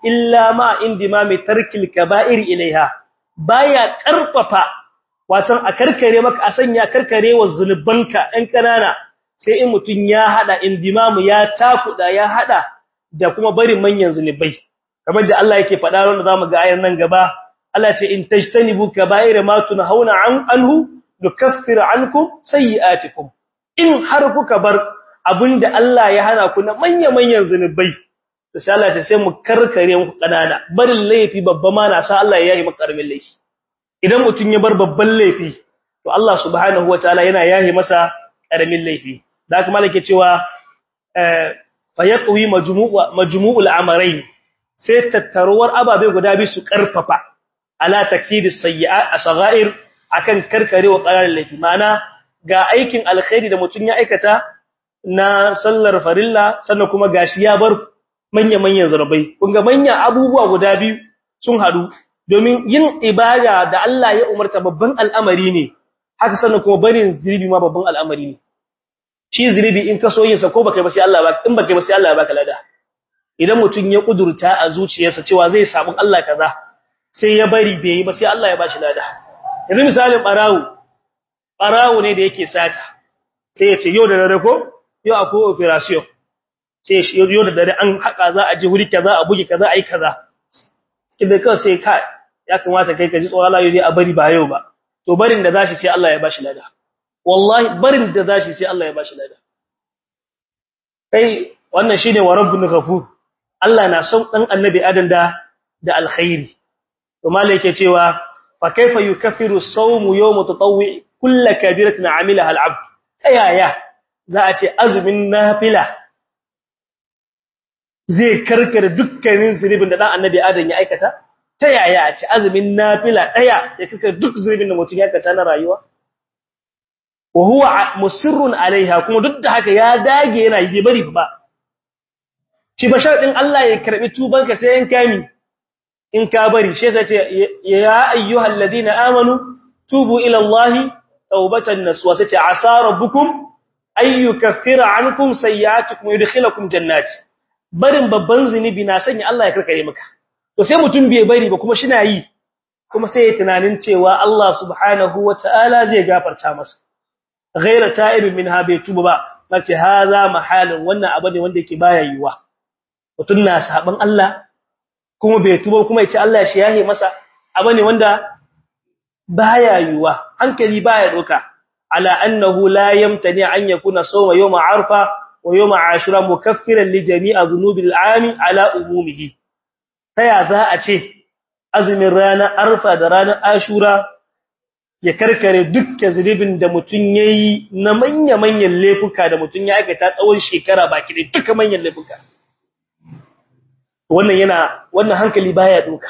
illa ma indimami tarkil kaba'ir ilaiha baya karfafa watan a karkare maka a sanya karkare wa zunubanka ɗan kanana sai in mutun ya hada indimamu ya takuda ya hada da kuma barin manyan zunubai kamar da Allah yake faɗa wanda zamu ga ayar nan gaba Allah ce in tajtanibu kaba'ir ma tunhauna an anhu nukaffir ankum sayi'atikum in har kuka bar abinda Allah ya hana ku na manya-manyan zunubai to sai Allah ya sai mu karkare muku kanana barin laifi babba ma na sa Allah ya yi maka karamin laifi idan mutun ya bar babban laifi to Allah subhanahu wataala yana yahi masa karamin laifi da haka malaka cewa eh fa yaqwi majmu'u majmu'ul amrayn sai tattaruwar ababe guda biyu su karfafa ala takfidis sayyi'at asghair akan karkarewa ƙararin laifi mana ga aikin alkhairi da mutum ya aikata na sallar farilla sannan kuma gashi ya bar manya-manyan zarabai kun ga manyan abubuwa guda biyu sun hadu domin yin ibada da Allah ya umarta babban al'amari ne haka sannan kuma barin zulubi ma babban al'amari ne shi zulubi in ka so yin sa ko baka ba sai Allah ba in baka ba sai Allah ya baka lada idan mutum ya kudurta a zuciyarsa cewa zai samu Allah kaza sai ya bari bai yi ba sai Allah ya bashi lada yanzu misalin barawo barawo ne da yake sata sai ya ce yau da dare ko yau akwai operation sai yau da dare an haka za a je wuri kaza a buge kaza ai kaza cikin da kawai sai ka ya kamata kai ka ji tsoron Allah yau a bari ba yau ba to barin da zashi sai Allah ya bashi lada wallahi barin da zashi sai Allah ya bashi lada kai wannan shine wa rabbul ghafur Allah na son dan annabi adam da da alkhairi to malai yake cewa فكيف يكفر الصوم يوم تطوع كل كبيرة عملها العبد تيايا ذاتي أزمين نافلة zai karkare dukkanin zunubin da dan annabi adam ya aikata ta yaya a ci azumin nafila daya ya karkare duk zunubin da mutum ya aikata na rayuwa wa huwa musirrun alaiha kuma duk da haka ya dage yana yi bari ba shi ba sharadin Allah ya karbi tubanka sai yan kami in ka bari shi yasa ce ya ayyuhal ladina amanu tubu ila allahi tawbatan nasuwa sai ce asa rabbukum ay yukaffira ankum sayyi'atikum yudkhilukum jannati barin babban zinubi na sanya Allah ya karkare maka to sai mutum bai bari ba kuma shina yi kuma sai ya tunanin cewa Allah subhanahu wataala zai gafarta masa ghaira ta'ibin minha bai tuba ba nace haza mahalin wannan abu ne wanda yake baya yiwa mutun na saban Allah kuma bai tuba kuma yace Allah shi yahe masa abane wanda baya yuwa hankali baya doka ala annahu la yamtani an yakuna sawma yawm arfa wa yawm ashura mukaffiran li jami'a dhunubil aami ala umumihi taya za a ce azumin ranar arfa da ranar ashura ya karkare dukkan zunubin da mutun yayi na manya manyan laifuka da mutun ya aikata tsawon shekara baki da duka manyan laifuka wannan yana wannan hankali baya doka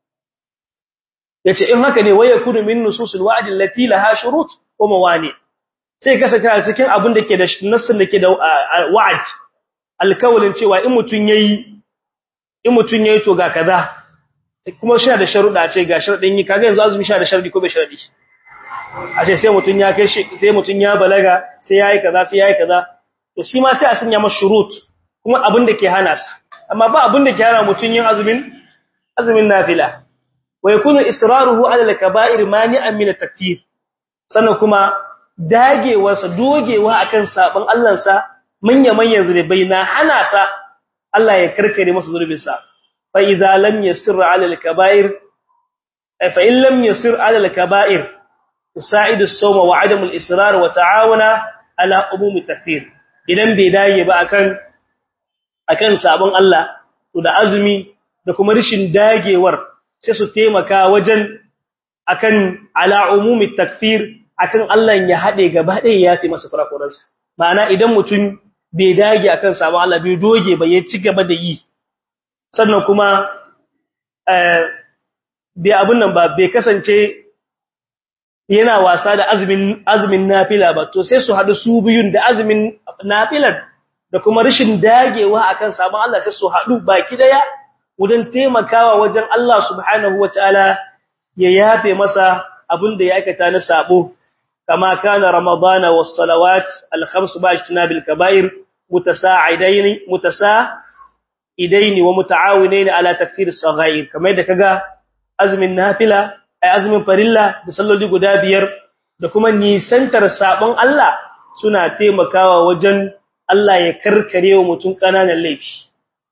yace in haka ne waya kudu min nususul wa'd allati laha shurut wa mawani sai kasance a cikin abin da ke da nassin da ke da wa'd alkawalin cewa in mutun yayi in mutun yayi to ga kaza kuma shi da sharuda ce ga sharadin yi kaga yanzu azumi shi da sharadi ko bai sharadi a ce sai mutun ya kai shi sai mutun ya balaga sai yayi kaza sai yayi kaza to shi ma sai a sanya masa shurut kuma abin da ke hana sa amma ba abin da ke hana mutun yin azumin azumin nafila wa yakunu israruhu ala al-kaba'ir mani'an min at-takfir sannan kuma dagewarsa dogewa akan sabon Allah sa manya manyan zulubai na hana sa Allah ya karkare masa zulubin sa fa idza lam yasir ala al-kaba'ir fa in lam yasir ala al-kaba'ir tusa'idu as-sawma wa 'adamu al-israr wa ta'awuna ala umum at-takfir idan bai dage ba akan akan sabon Allah to da azumi da kuma rishin dagewar sai su taimaka wajen akan ala umumi takfir akan Allah ya hade gaba ɗaya ya fi masa kurakuransa ma'ana idan mutum bai dage akan sabon Allah bai doge ba ya ci gaba da yi sannan kuma eh bai abun nan ba bai kasance yana wasa da azumin azumin nafila ba to sai su hadu su biyun da azumin nafilar da kuma rashin dagewa akan sabon Allah sai su hadu baki daya wajen taimakawa wajen Allah subhanahu wataala ya yafe masa abin da ya aikata na sabo kama kana ramadana was salawat al khams ba'tinabil kaba'ir mutasaa'idain mutasa idaini wa muta'awinaini ala takfir as-saghair kamar da kaga azumin nafila ay azumin farilla da salloli guda biyar da kuma nisantar sabon Allah suna taimakawa wajen Allah ya karkare wa mutum kananan laifi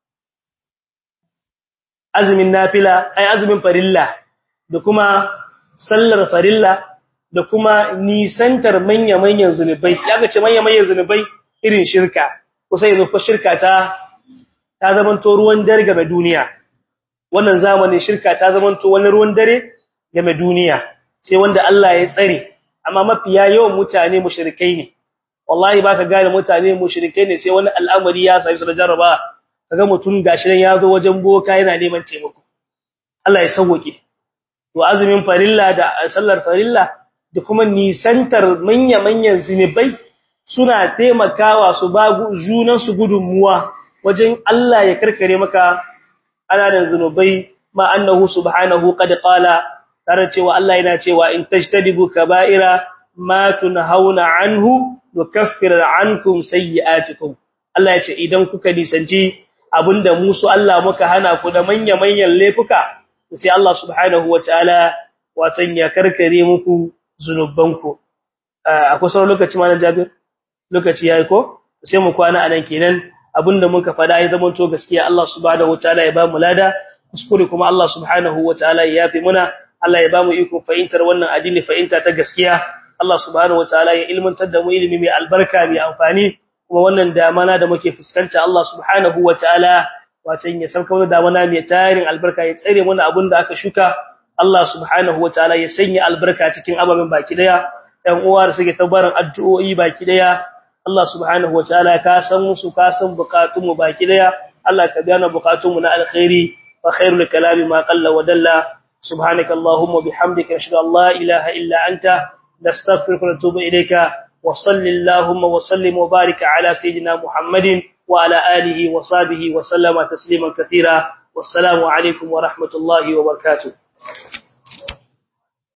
azumin nafila ay azumin farilla da kuma sallar farilla da kuma nisantar manya-manyan zunubai kaga ce manya-manyan zunubai irin shirka kusa yanzu ko shirka ta ta zamanto ruwan dare game duniya wannan zamanin shirka ta zamanto wani ruwan dare game duniya sai wanda Allah ya tsare amma mafiya yawan mutane mushrikai ne wallahi baka gane mutane mushrikai ne sai wani al'amari ya sami su da jarraba kaga mutum gashi nan ya zo wajen boka yana neman taimako Allah ya sauke to azumin farilla da sallar farilla da kuma nisantar manya-manyan zinubai suna taimakawa su ba junan su gudunmuwa wajen Allah ya karkare maka ananan zinubai ma annahu subhanahu qad qala tare cewa Allah yana cewa in tajtadibu kaba'ira ma tunhauna anhu nukaffir ankum sayyi'atikum Allah ya ce idan kuka nisanci abinda musu Allah muka hana ku da manya-manyan laifuka sai Allah subhanahu wataala watan ya karkare muku zunubanku akwai sauran lokaci ma na Jabir lokaci yayi ko sai mu kwana anan kenan abinda muka fada ya zama to gaskiya Allah subhanahu wataala ya ba mu lada kuskure kuma Allah subhanahu wataala ya yafi muna Allah ya ba mu iko fahimtar wannan addini fahimta ta gaskiya Allah subhanahu wataala ya ilmantar da mu ilimi mai albarka mai amfani kuma wannan damana da muke fuskanta Allah subhanahu wataala watan ya sauka mana damana mai tarin albarka ya tsare mana abinda aka shuka Allah subhanahu wataala ya sanya albarka cikin ababen baki daya ɗan uwa da suke tabarin addu'o'i baki daya Allah subhanahu wataala ka san musu ka san bukatun mu baki daya Allah ka gane bukatun mu na alkhairi wa khairul kalami ma qalla wa dalla subhanaka allahumma bihamdika ashhadu an la ilaha illa anta nastaghfiruka wa natubu ilayka wa sallallahu wa sallim wa barika ala sayidina muhammadin wa ala alihi wa sahbihi wa sallama tasliman katira wassalamu alaikum wa rahmatullahi wa barakatuh